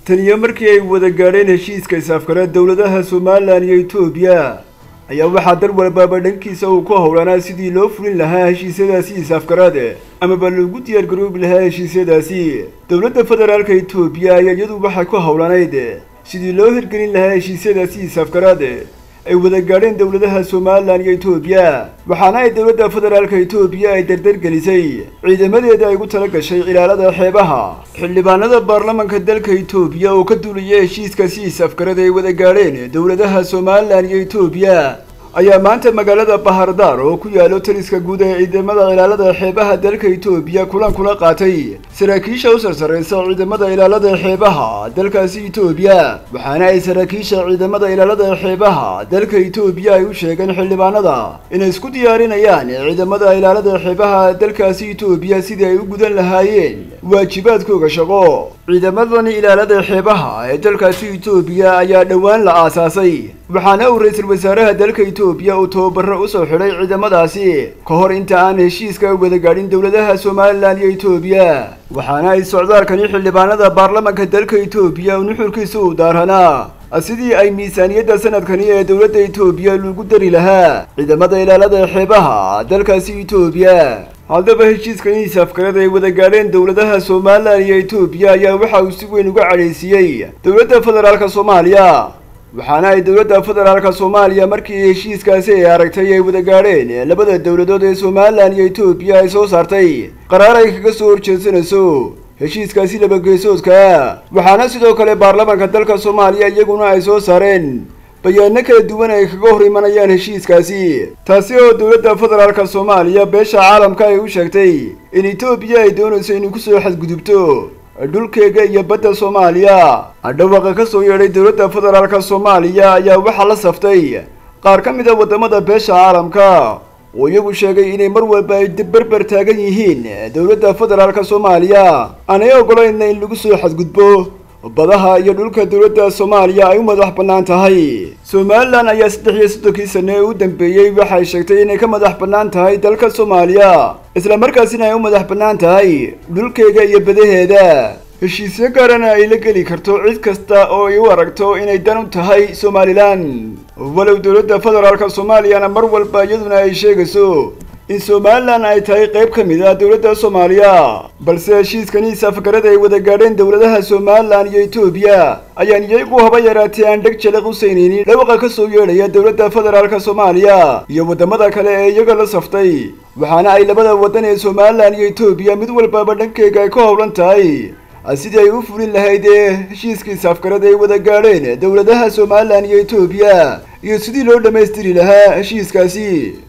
taniyo markii ay wada gaadheen heshiiska is-afkara dowladaha somalilan iyo etoobiya ayaa waxaa dal walbaaba dhankiisa uu ku howlanaa sidii loo fulin lahaa heshiisyadaasi is-afkaraad amaba loogu diyaargaroobi lahaa heshiisyadaasi dowladda federaalka etoobiya ayaa iyadu waxay ku howlanayd sidii loo hirgelin lahaa heshiisyadaasi is-afkaraad ay wada gaadheen dowladaha somalilan iyo etoobiya waxaana ay dowladda federaalka etoobiya ay dardargelisay ciidamadeeda ay ugu tala gashay ilaalada xeebaha xildhibaanada baarlamanka dalka etoobiya oo ka duulaya heshiiskaasi is-afkarada ay wada gaadheen dowladaha somalilan iyo etoobiya ayaa maanta magaalada bahardaar oo ku yaalo taliska guud ee ciidamada ilaalada xeebaha dalka etoobiya kulan kula qaatay saraakiisha u sarsaraysa ciidamada ilaalada xeebaha dalkaasi etoobiya waxaana ay saraakiisha ciidamada ilaalada xeebaha dalka etoobiya ay u sheegeen xildhibaanada inay isku diyaarinayaan ciidamada ilaalada xeebaha dalkaasi etoobiya sidii ay u gudan lahaayeen waajibaadkooga shaqo ciidamadani ilaalada xeebaha ee dalkaasi etoobiya ayaa dhowaan la aasaasay waxaana uu ra-iisul wasaaraha dalka etoobiya uu tababaro usoo xidhay ciidamadaasi ka hor inta aan heshiiska wada gaadhin dowladaha somalilan iyo etoobiya waxaana ay socdaalkani xildhibaanada baarlamanka dalka etoobiya nuxurkiisa u daaranaa sidii ay miisaaniyadda sanadkani ee dowladda etoobiya lagu dari lahaa ciidamada ilaalada xeebaha dalkaasi etoobiya haddaba heshiiskani is-afkarada ay wada gaadheen dowladaha somalilan iyo etoobiya ayaa waxa uu si weyn uga cadhaysiiyey dowladda federaalka soomaaliya waxaana ay dowladda federaalka soomaaliya markii heshiiskaasi ay aragtay ay wada gaadheen labada dowladood ee somalilan iyo etoobiya ay soo saartay qaraar ay kaga soo horjeedsanayso heshiiskaasi labageesoodka waxaana sidoo kale baarlamanka dalka soomaaliya iyaguna ay soo saareen bayaano kala duwan ay kaga hor imanayaan heshiiskaasi taasi oo dowladda federaalka soomaaliya beesha caalamka ay u sheegtay in etoobiya ay doonayso inay kusoo xadgudubto dhulkeega iyo badda soomaaliya dhawaqa ka soo yeedhay dowladda federaalka soomaaliya ayaa waxaa la saftay qaar ka mid a waddamada beesha caalamka oo iyagu sheegay inay mar walba ay berber taagan yihiin dowladda federaalka soomaaliya aanay oggolayn in lagu soo xadgudbo badaha iyo dhulka dowladda soomaaliya ay u madax bannaan tahay somalilan ayaa saddex iyo soddonkii sane ee u dambeeyey waxay sheegtay inay ka madax bannaan tahay dalka soomaaliya isla markaasina ay u madax bannaan tahay dhulkeega iyo badaheeda heshiisyo gaarana ay la geli karto cid kasta oo ay u aragto inay dan u tahay somalilan walow dowladda federaalka soomaaliyana mar walba iyaduna ay sheegayso in somalilan ay tahay qayb ka mid ah dowladda soomaaliya balse heshiiskani is-afgarada ay wada gaadheen dowladaha somalilan iyo etoobiya ayaan iyagu haba yaraatee aan dheg jalaq u saynaynin dhawaqa ka soo yeedhaya dowladda federaalka soomaaliya iyo waddamada kale ee iyaga la saftay waxaana ay labada waddan ee somalilan iyo etoobiya mid walbaba dhankeyga ay ka howlan tahay sidii ay u fulin lahayd ee heshiiskii is-afgarada ay wada gaadheen dowladaha somalilan iyo etoobiya iyo sidii loo dhammaystiri lahaa heshiiskaasi